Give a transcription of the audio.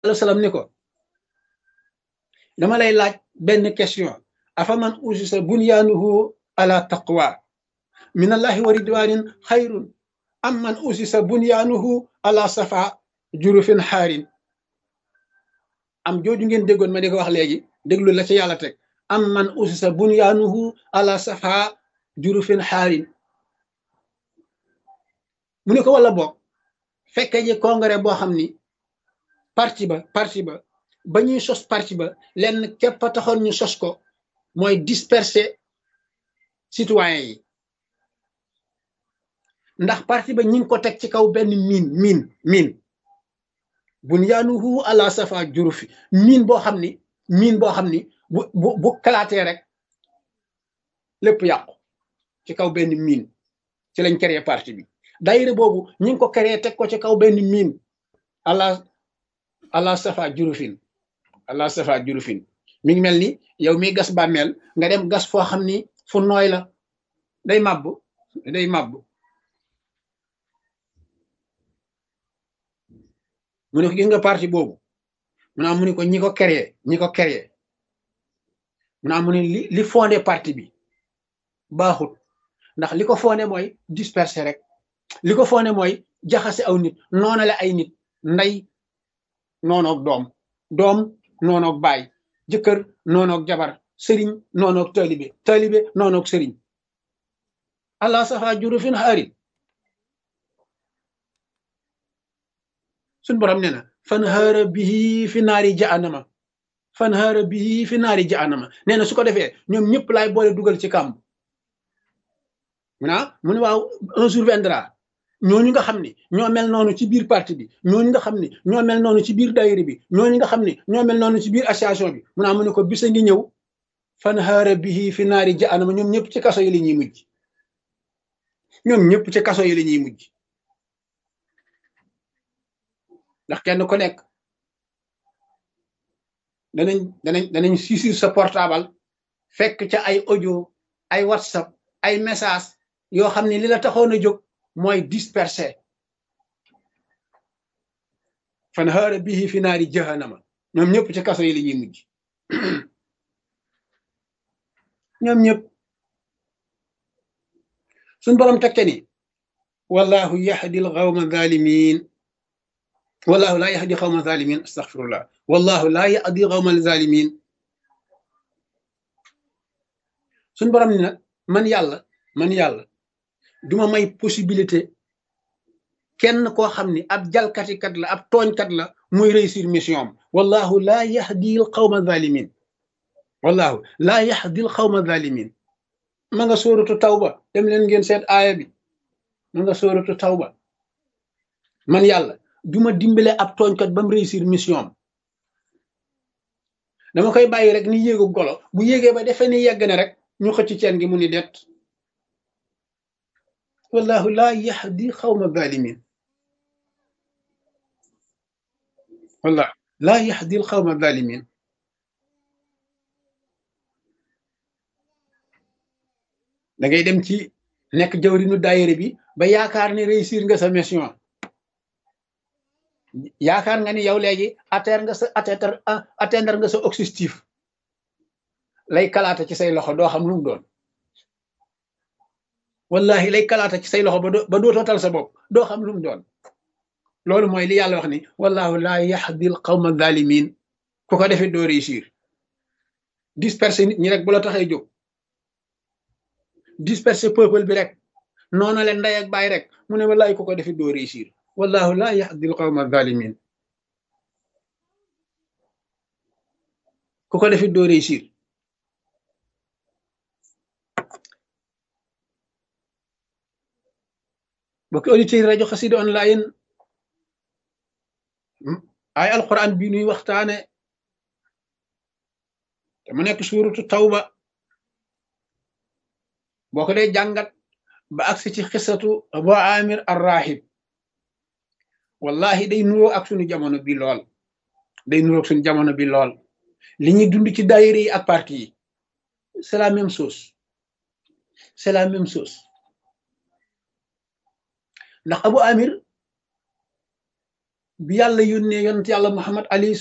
alayhi wa sallam ni ko dama lay laaj benn question afa man usisa bunyaanuhu ala taqwa min allahi wa ridwanin xayrun am man usisa bunyaanuhu ala safa jurufin xaarin am jooju ngeen déggoon ma di ko wax léegi déglu la ci yàlla teg am man usisa bunyaanuhu ala safa jurufin xaarin mu ne ko wala boog fekke ji congrès boo xam ni parti ba parti ba ba ñuy sos parti ba lenn képp a taxoon ñu sos ko mooy disperser citoyens yi ndax parti ba ñi ngi ko teg ci kaw benn miin miin miin bunyaanuhu ala safa jurufi miin boo xam ni miin boo xam ni bu bu bu kalaatee rek lépp yàqu ci kaw benn miin ci lañ créé parti bi daayira boobu ñi ngi ko créé teg ko ci kaw benn miin ala ala safa jurufin ala safa jurufin mi ngi mel ni yow mi gas bàmmeel nga dem gas foo xam ni fu nooy la day màbb day màbb mu ne ko gis nga parti boobu mu naa mu ne ko ñi ko créé ñi ko créé mu naa mu ne li li fondé parti bi baaxut ndax li ko fondé mooy disperser rek li ko fondé mooy jaxase aw nit noonale ay nit ndey noonoog doom doom noonoog baay jëkkër noonoog jabar sëriñ noonoog taalibe taalibe noonoog sëriñ allah safa jurufin xaarin suñ borom nee na fan xaara bii fi naari jaanama fan xaara bii fi naari jaanama nee na su ko defee ñoom ñëpp laay boole dugal ci kàmb mu naa mu ne waaw un jour viendra ñooñu nga xam ni ñoo mel noonu ci biir parti bi ñooñu nga xam ni ñoo mel noonu ci biir daayira bi ñooñu nga xam ni ñoo mel noonu ci biir association bi mu naa mu ne ko bisa ngi ñëw fan xaara bii fi naari jaanama ñoom ñëpp ci kaso yi la ñuy mujj ñoom ñëpp ci kaso yi la ñuy mujj ndax kenn ku nekk danañ danañ danañ saisir sa portable fekk ca ay audio ay whatsapp ay message yoo xam ne li la taxoon a jóg mooy disperser fan xaara bihi fi naari jahannama ñoom ñëpp ci kaso yi la ñuy mujj ñoom ñëpp suñ borom tekke ni wallahu yahdi al qawma zalimin wallahu laa yahdi xawma zalimin astaghfirullah wallahu laa yahdi xawma zalimin suñ borom ni nag man yàlla man yàlla duma may possibilité kenn koo xam ni ab jalkatikat la ab tooñkat la muy réussir mission am wallahu laa yahdi xawma zalimin wallahu laa yahdi xawma zalimin ma nga sóoratu tawba dem leen ngeen seet aaya bi ma nga sóoratu tawba man yàlla duma dimbale ab tooñkat ba mu réussir mission am dama koy bàyyi rek ni yéegu golo bu yéegee ba defee ni yegg na rek ñu xëcc ceen gi mu ni det wallahu laa yahdi xawma zalimin wallah laa yahdi xawma zalimin da ngay dem ci nekk jawrinu daayére bi ba yaakaar ni réussir nga sa mission yaakaar nga ni yow léegi atteindre nga sa atteindre atteindre nga sa objectif lay kalaata ci say loxo doo xam lu mu doon wallahi lay kalaata ci say loxo ba doo ba dootoo tal sa bopp doo xam lu mu doon loolu mooy li yàlla wax ni wallahu laa yahdi al qawma zalimin ku ko defee doo réussir disperser nit ñi rek bu la taxee jóg disperser peuple bi rek noonu leen ndey ak baay rek mu ne wallahi ku ko defee doo réussir wallahu laa yahdi al qawma zalimin ku ko defee doo réussir bokki auditeurs rajo xasida online ay alquran bi nuy waxtaane te mu nekk suuratu tawba boo ko dee jàngat ba agsi ci xisatu abu amir arrahib wallahi day nuroo ak sunu jamono bi lool day nuroo ak sunu jamono bi lool li ñuy dund ci daayira yi ak parti yi c'est la même chose c'est la même chose ndax abu amir bi yàlla yónnee yonent yàlla muhammad alayhi